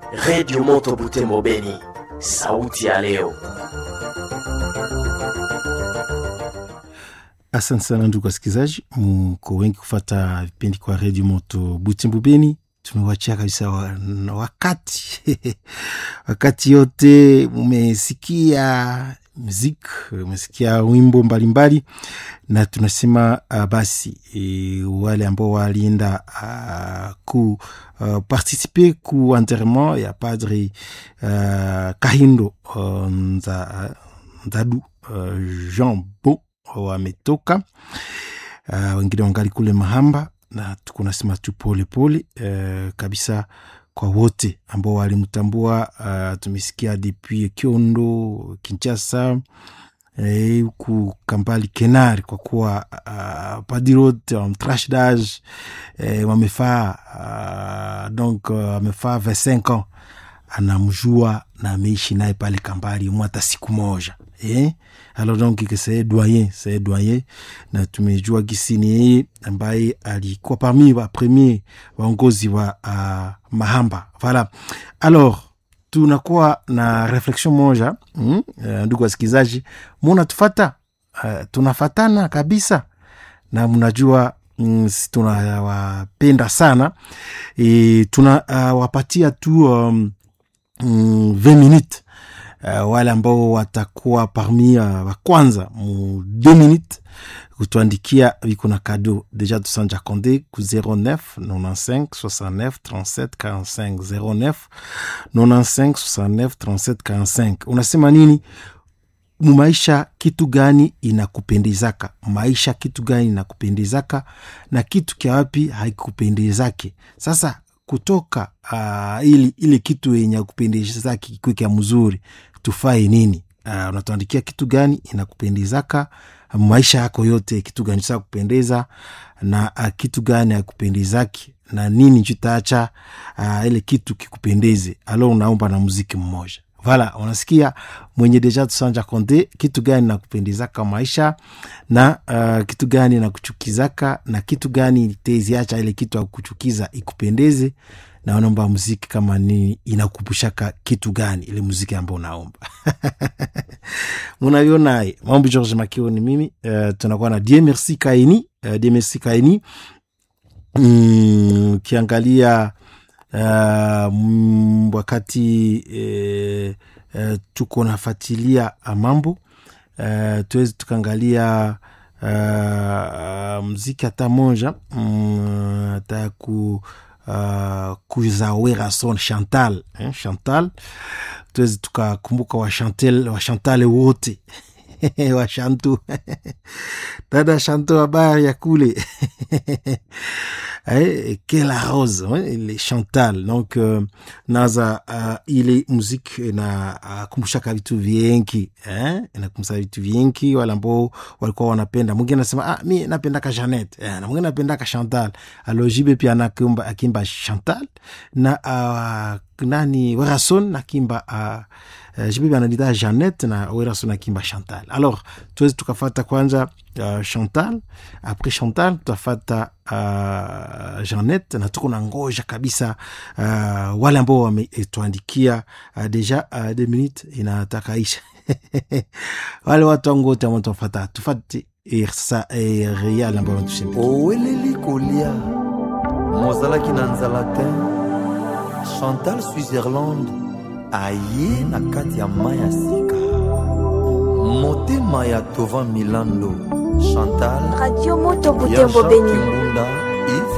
Redio Moto Butembo Beni, sauti ya leo. Asante sana ndugu wasikilizaji, mko wengi kufata vipindi kwa redio moto Butembo Beni. Tumewachia kabisa wa, wakati wakati yote mumesikia muziki, umesikia wimbo mbalimbali mbali, na tunasema uh, basi e, wale ambao walienda uh, ku uh, participe ku enterrement ya padre uh, Kahindo uh, nza, Nzadu uh, Jean Bo wametoka uh, wengine wangali kule Mahamba, na tuko nasema tu pole pole uh, kabisa kwa wote ambao walimtambua. Uh, tumesikia depuis Kiondo, Kinshasa huku eh, Kampali Kenari, kwa kuwa uh, padirot wamtrashdage eh, wamefaa uh, donc wamefaa uh, 25 ans anamjua na ameishi naye pale Kampali mwata siku moja eh? Alors donc que c'est doyen c'est doyen, na tumejua gisi ni yeye ambaye alikuwa parmi wa premier waongozi wa uh, Mahamba voilà. Alors tunakuwa na reflexion moja mm? Uh, ndugu wasikilizaji, muna tufata uh, tunafatana kabisa na mnajua mm, tunawapenda sana e, tunawapatia uh, tu um, mm, 20 minutes Uh, wale ambao watakuwa parmi uh, wa kwanza mu 2 minutes kutuandikia viko na kado deja tusanja konde ku 09 95 69 37 45 09 95 69 37 45. Unasema nini mumaisha? Kitu gani inakupendezaka maisha? Kitu gani inakupendezaka na kitu kya wapi haikupendezake? Sasa kutoka uh, ili ili kitu yenye kupendeza kikwe kya mzuri tufae nini? Uh, unatuandikia kitu gani inakupendezaka maisha yako yote, kitu gani cha kupendeza na uh, kitu gani hakupendezaki na nini chitaacha uh, ile kitu kikupendeze. Alo, unaomba na muziki mmoja Vala, unasikia mwenye deja tusanja konde, kitu gani nakupendezaka maisha na uh, kitu gani nakuchukizaka na kitu gani teziacha ile kitu akuchukiza ikupendeze, na unaomba muziki kama nini inakupushaka kitu gani ile muziki ambao unaomba munavyonaye mambo. George Makio ni mimi uh, tunakuwa na Die Merci Kaini uh, Die Merci Kaini mm, kiangalia Uh, wakati uh, uh, tuko nafatilia mambo uh, tuwezi tukaangalia uh, mziki hata moja um, hata ku uh, kuzawera son Chantal eh, Chantal tuwezi tukakumbuka washantel washantale wote washantu dada Shanto, habari ya kule Kela Rose ile Chantal donc uh, naza uh, ile muziki inakumbushaka uh, vitu viengi eh? inakumbusha vitu viengi wale ambao walikuwa wanapenda. Mwingine anasema ah, mi napendaka Janet eh, na mwingine napendaka Chantal. Alo Jibe pia nakimba akimba Chantal na uh, nani Werason nakimba uh, Uh, jibibi anadita Janet na Werason akimba Chantal. Alors tuwezi tukafata kwanza uh, Chantal apres Chantal tutafata uh, Janet na tuko na ngoja kabisa uh, wale ambao wametuandikia uh, deja uh, de minute inataka isha wale watu wangu wote ambao tufata tufate irsa real ambao wanatushindika oweleli kolia mozalaki na nzala te Chantal Switzerland aye na kati ya mai ya sika motema ya tova milando chantal radio moto butembo beni kimbunda